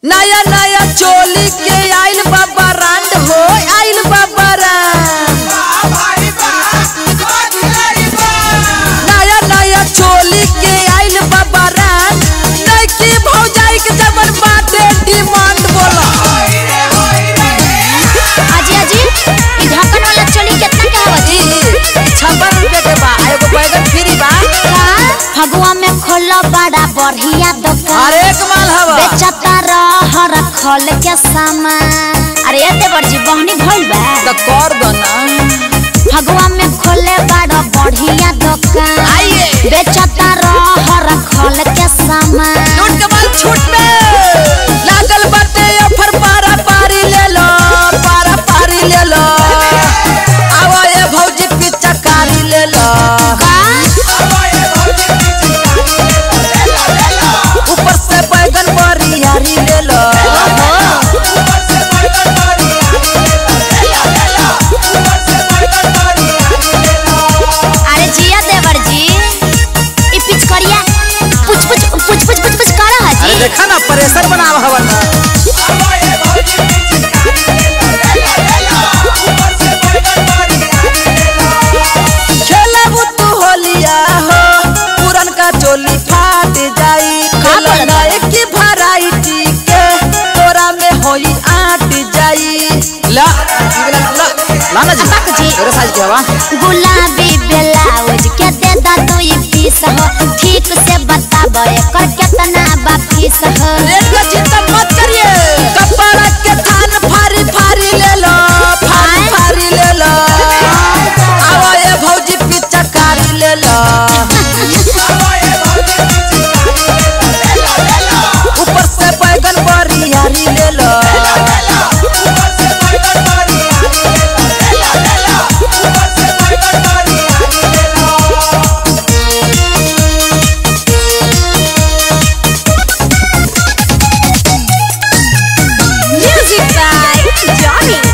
नया नया चोली के आइल बाबा रांड हो आइल बाबा रांड नया नया चोली के आइल बाबा रांड नइकी भौजाई के जबर बाटे डिमांड बोला अजी अजी ई ढक्कन वाला चोली कितना के हवा जी ई छप्पन रुपया के बा आ एगो बैगन फ्री बा का फगुआ में खोलो बड़ा बढ़िया दुकान अरे एक माल हवा बेचता रह रखल के सामान अरे एते बड़जी बहनी भइल बा तो कर दो ना फगुआ में खोले बड़ा बढ़िया दुकान आइए। बेचता रह रखल के सामान लूट के माल छूट पे लागल बाटे ऑफर पारा पारी ले लो पारा पारी ले लो आवा ये भौजी पिच्चा कारी ले लो का ऊपर से बैगन बरियारी ले लो अरे जिया देवर जी ई पिचकरिया पुछ पुछ पुछ पुछ पुछ पुछ करा है अरे जी देखा ना प्रेशर बनाव हवा ना खेलब तू होलिया हो पुरन का चोली फाट जाई बोलत खेलना एक की वैरायटी के तोरा में होई आट जाई ला ला ला ला ना जी अब्बा जी। तेरे साइज के हवा गुलाबी ब्लाउज के दे दा दो ई पीस हो ठीक से बताब एकर कितना बा फीस हो रेट का चिंता मत करिए कपड़ा के थान फारी फारी ले लो फारी फारी ले लो आवा ये भौजी पिच्चा कारी ले लो ऊपर से बैगन बरियारी ले लो म्यूजिक बाय जॉनी